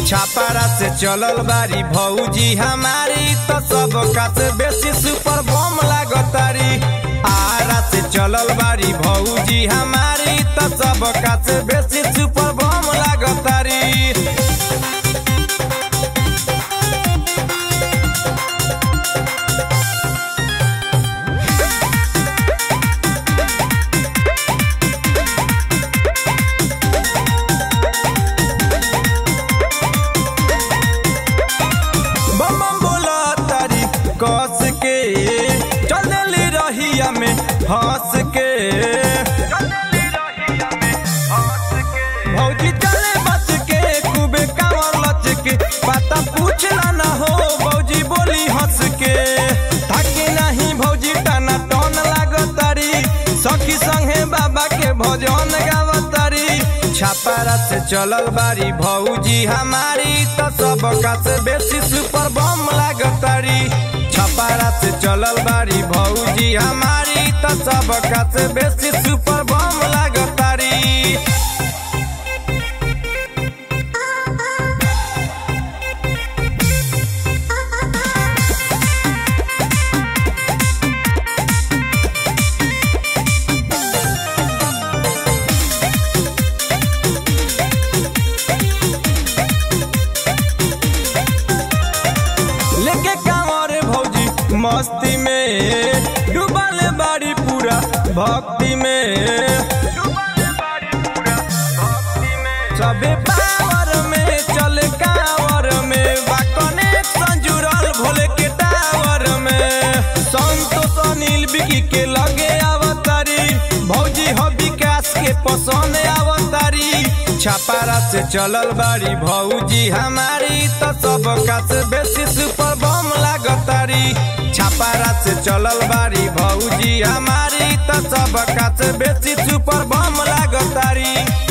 छापारा से चलल बारी भौजी हमारी तो सब का से बेसी सुपर बम लागतारी आरा से चलल बारी भौजी हमारी तो सब का से बेसी सुपर बम लागतारी बम बम बोला तारी कस के चलली रहिया में हंस के भौजी चले बच के खूबे कांवर लच के पता पूछला ना हो भौजी बोली हंस के थके नहीं भौजी टाना टन लागतारी सखी संगे बाबा के भजन गावतारी छापारा से चलल बारी भौजी हमारी तो सब का से बेसी सुपर बम लागतारी छपारा से चलल बारी भौजी हमारी तो सब का से बेसी सुपर बम लागतारी लेके कांवर भौजी मस्ती में डूबल बाड़ी पूरा भक्ति में सबे पावर में चले कांवर में बा कनेक्शन जुड़ल भोले के टावर में संतोष अनिल बिकी के लगे अवतारी भौजी हो विकास के पसंद अवतारी छपारा से चलल बारी भौजी हमारी तो सब का से बेसी सुपर बम लागतारी छपारा से चलल बारी भौजी हमारी तो सब का से बेसी सुपर बम लागतारी